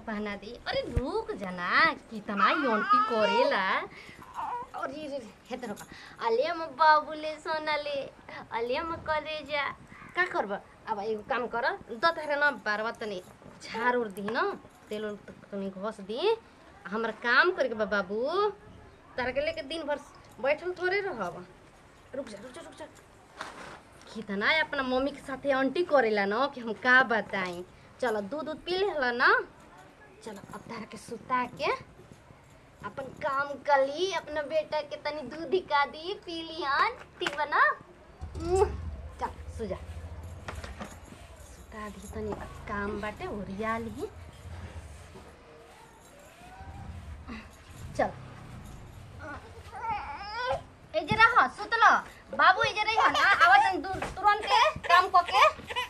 पहना दी अरे रुक जाना कितना योंटी करेला अरे रे हेत रुक अलिया म बाबुले सोनाले अलिया म कलेजा का करब अब एगो काम कर द तारे न बारवा तनी झाड़ उड़ दी न तेल उल तनी घस दी हमर काम करे के बा बाबू तारा के लेके दिन भर बैठल थोड़े रहब रुक जा रुक जा रुक जा कितना अपना मम्मी के साथे आंटी करेला न कि हम का बताई चलो दूध दूध पी लेला ना चलो अब तारा के सुता के अपन काम कली अपना बेटा के तनी दूध दिका दी पी लिहन ठीक बा ना उम्म, चल सुजा सुता दी तनी काम बाटे ओरिया ली चल एजे रह सुतल बाबू एजे रही ना आवाज दूर तुरंत काम कके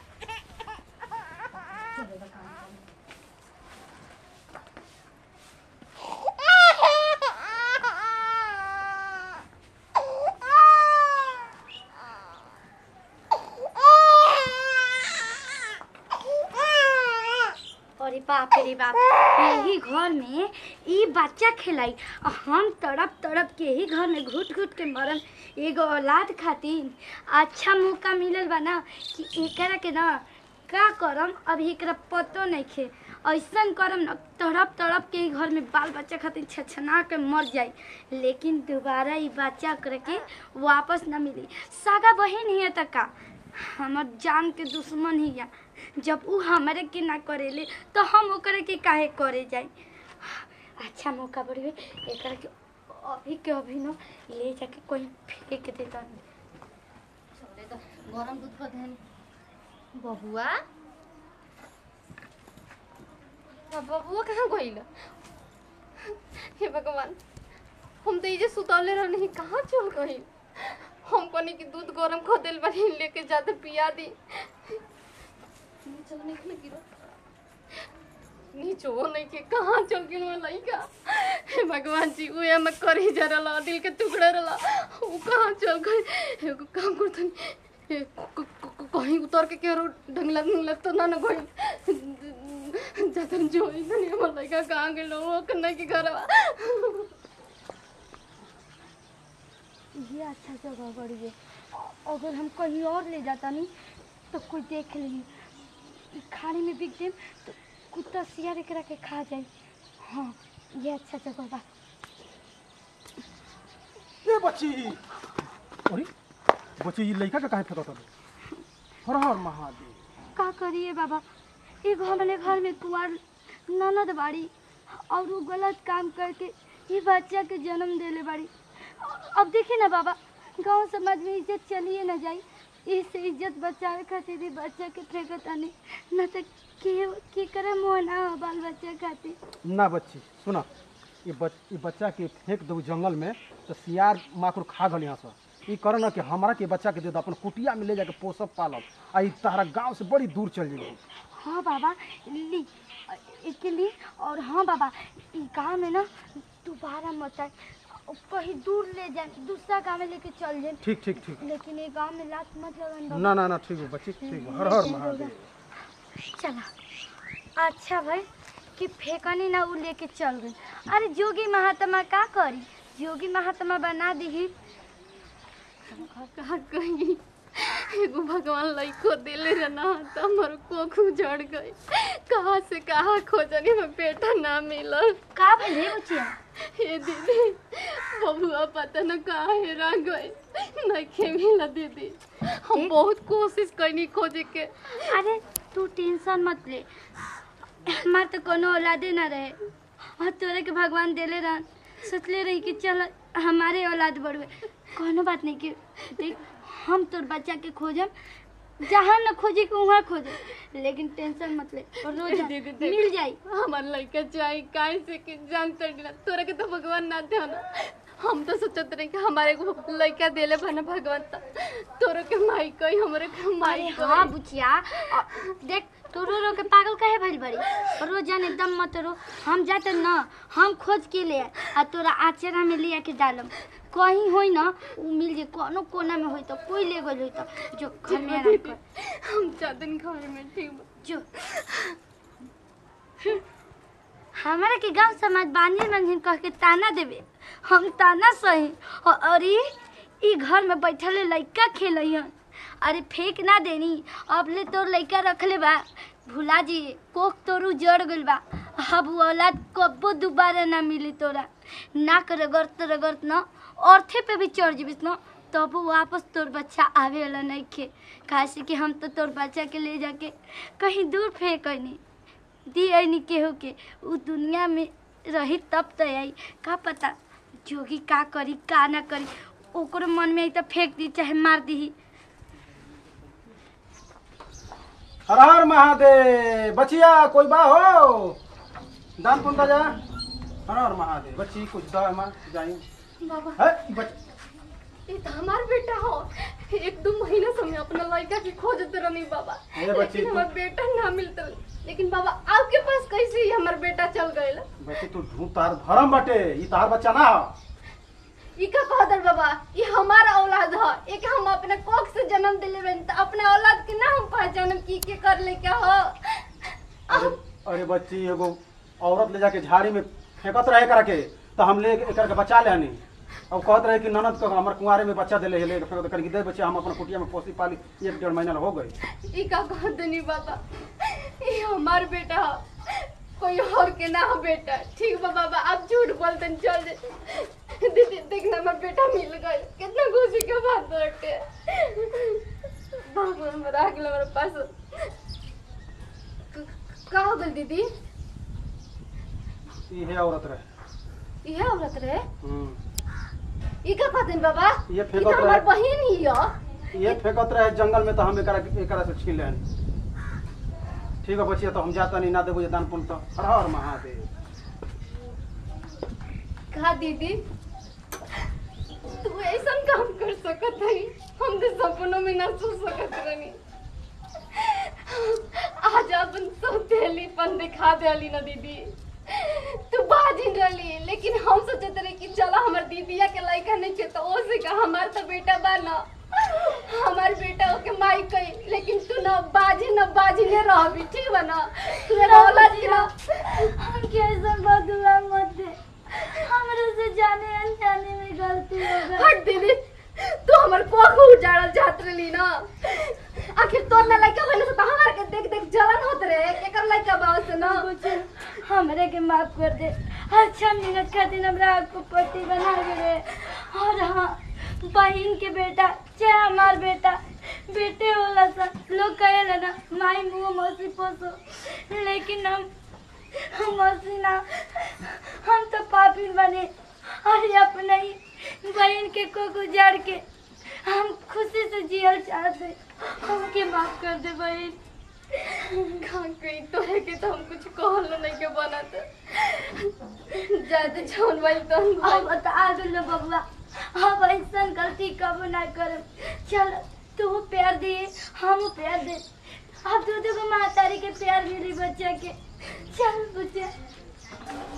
अरे बाप रे बाप यही घर में ई बच्चा खेलाई और हम तड़प तड़प के ही घर में घुट घुट के मरन एगो औलाद खातिर अच्छा मौका मिलल बा ना कि एकरा के ना का करम अब एकरा पतो नहीं खे ऐसन करम ना तड़प तड़प के ही घर में बाल बच्चा खातिर छछना के मर जाई लेकिन दोबारा ई बच्चा करके वापस ना मिली सागा बहन ही है तक का हमर जान के दुश्मन ही या जब उ हमारे के ना करेले तो हम ओकरे के काहे करे जाई अच्छा मौका बढ़िए एकरा के अभी के अभी न ले जाके कोई फेंक देता चले तो गरम दूध पर ध्यान बबुआ अब बबुआ कहाँ गइल हे भगवान हम तो इजे सुतौले रहनी कहाँ चल गई हम कनी की दूध गरम खो दिल बनी लेके जाते पिया दी चल निकल गिरो नीचो नहीं के कहाँ चल गेल वो लइका हे भगवान जी उहे में करी जा रहा दिल के टुकड़ा रहा वो कहाँ चल गए एगो काम करतन ए, क- क- क- कहीं उतर के केरो ढंगला ढंगला तो ना ना गई जातन जो ही नहीं हमर लइका कहाँ गेल वो कन्ना के घरवा ये अच्छा जगह बढ़िए अगर हम कहीं और ले जाता नहीं तो कोई देख ली खाने में बिक देम तो कुत्ता सियार एकरा के खा जाए हाँ ये अच्छा जगह बा ए बच्ची अरे बच्ची ये लड़का का काहे फेंकत हर हर महादेव का करिए बाबा एगो हमारे घर में कुआर ननद बाड़ी और वो गलत काम करके ये बच्चा के जन्म देले बाड़ी अब देखिए ना बाबा गांव समाज में इज्जत चलिए ना जाई इससे इज्जत बचावे खातिर भी बच्चा के फेंकत आने न तो के के करे मोह ना हो बाल बच्चा खातिर ना बच्ची सुना ये बच ये बच्चा के फेंक दो जंगल में तो सियार माकुर खा गल यहाँ से ये करो ना कि हमारा के बच्चा के दे दो अपन कुटिया में ले जाके पोसब पालब आ ई तारा गांव से बड़ी दूर चल जाएगी हाँ बाबा ली इसके लिए और हाँ बाबा ई गाँव में ना दोबारा मत आए कहीं दूर ले जाए दूसरा गाँव में लेके चल जाए ठीक ठीक ठीक लेकिन ये गांव में लात मत लगन बाबा ना ना ना ठीक है बच्ची ठीक है हर हर महादेव चला अच्छा भाई कि फेंकनी ना उ लेके चल गई अरे जोगी महात्मा का करी जोगी महात्मा बना दी कहाँ गई एगो भगवान लइको देले रहना तो हमर कोख उजड़ गई कहाँ से कहाँ खोजनी में बेटा ना मिलल का भले बचिया हे दीदी बबुआ पता न कहाँ हेरा गए नहीं मिला दीदी हम बहुत कोशिश करनी खोजे के अरे तू टेंशन मत ले हमार तो कोनो औलादे ना रहे और तोरे के भगवान देले रहन सोचले रही कि चल हमारे औलाद बढ़वे कोनो बात नहीं कि देख हम तोर बच्चा के खोजम जहाँ न खोजे के वहाँ खोजे लेकिन टेंशन मत ले और रोज देख, देख। मिल जाई हमार लड़का चाहे काहे से कि जानते ना तोरा के तो भगवान ना थे ना हम तो सोचत रहे कि हमारे को लड़का देले बना भगवान तो तोरा के माई कही हमरे के माई अरे कही हाँ बुचिया अ, देख तू रो रो के पागल काहे भइल बड़ी रोजान एकदम मत रो हम जाते न हम खोज के ले आए, आ तोरा आचरा में ले आके डालम कहीं होई ना उ मिल जे कोनो कोना में होई तो कोई ले गइल होई तो जो घर में आराम कर हम चाहते घर में ठीक बा। जो हमारा के गांव समाज बांझिन बांझिन कह के ताना देवे हम ताना सही और और ई ई घर में बैठल लइका खेलैहन अरे फेंक ना देनी अब ले तोर लइका रखले बा भुला जी कोक तोरू जड़ गइल बा अब वो औलाद कब्बो दोबारा ना मिली तोरा नाक रगड़त रगड़त न औरथे पे भी चढ़ जीबिस न तब वापस तोर बच्चा आवे वाला नहीं खे काहे कि हम तो तोर बच्चा के ले जाके कहीं दूर फेंकनी दी ऐनी केहू के उ दुनिया में रही तब तो आई का पता जोगी का करी का ना करी ओकरो मन में आई तो फेंक दी चाहे मार दी हर हर महादेव बचिया कोई बा हो दान पुन जा हर हर महादेव बच्ची कुछ दो मां जाई बाबा है बच ये तो हमार बेटा हो एक दो महीना से मैं अपना लड़का की खोजत रहनी बाबा ए बच्ची, लेकिन तू- हमार बेटा ना मिलता लेकिन बाबा आपके पास कैसे ही हमार बेटा चल गए बच्ची तू ढूंढ तार धर्म बटे ई तार बच्चा ना हो ये का कहदर बाबा ये हमारा औलाद है एक हम अपने कोख से जन्म दिले बन तो अपने औलाद के ना हम पहचानम की के कर ले क्या हो अरे अरे बच्ची एगो औरत ले जाके झाड़ी में फेंकत रहे करा के तो हम ले एकर के बचा ले हनी अब कहत रहे कि ननद को हमर कुंवारे में बच्चा देले ले फेंक करके दे बच्चे हम अपन कुटिया में पोसी पाली एक डेढ़ महीना हो गई ये का कहत नहीं बाबा ये हमार बेटा है कोई और के ना हो बेटा ठीक बा बाबा आप झूठ बोलते हैं, चल दे दीदी देखना हमारा बेटा मिल गए कितना खुशी के बात बाटे बाबा हमारा आ गया हमारे पास क- का हो गल दीदी इहे औरत रहे ये औरत रहे हम्म। ये का कहते हैं बाबा ये ये फेंकत तो हमार रहे बहन ही है ये फेंकत रहे जंगल में तो हम एकरा एकरा से छीन ले ठीक है बचिया तो हम जाता नहीं ना देबो जे दान पुण्य तो हर हर महादेव कहा दीदी तू ऐसा काम कर सकत है हम तो सपनों में ना सोच सकत रहनी आज अपन सौतेलीपन दिखा देली ना दीदी तू बाजी रही लेकिन हम सोचत रहे कि चलो हमार दीदिया के लड़का नहीं छे तो ओ से का हमार तो बेटा बा ना हमार बेटा ओके माई कही लेकिन तू ना बाजी ना बाजी ने रहबी ठीक बा ना तू मेरा औलाद की ना हमके ऐसा बदला मत दे हमरे से जाने अनजाने में गलती हो गई हट दीदी तू हमर कोख उजाड़ल जात रही ना आखिर तोर ना लड़का बने से तो हमार के देख देख जलन होत रहे केकर लड़का बाव से ना कुछ हमरे के माफ कर दे अच्छा मिनट खातिर हमरा आपको पति बना दे और हाँ बहन के बेटा चाहे हमार बेटा बेटे होला सा लोग कहेला ना माई मुँह मौसी पोसो लेकिन हम हम मौसी ना हम तो पापी बने और अपने ही बहन के को गुजार के हम खुशी से जियल चाहते हमके माफ कर दे बहन खा गई तो है कि तो हम कुछ कहल नहीं के बनत जाते जौन भाई तो अब तो आ गलो बबुआ अब ऐसा गलती कब ना करम चल तू प्यार दे हम प्यार दे अब दो दो को मातारी के प्यार मिली बच्चा के चल बच्चा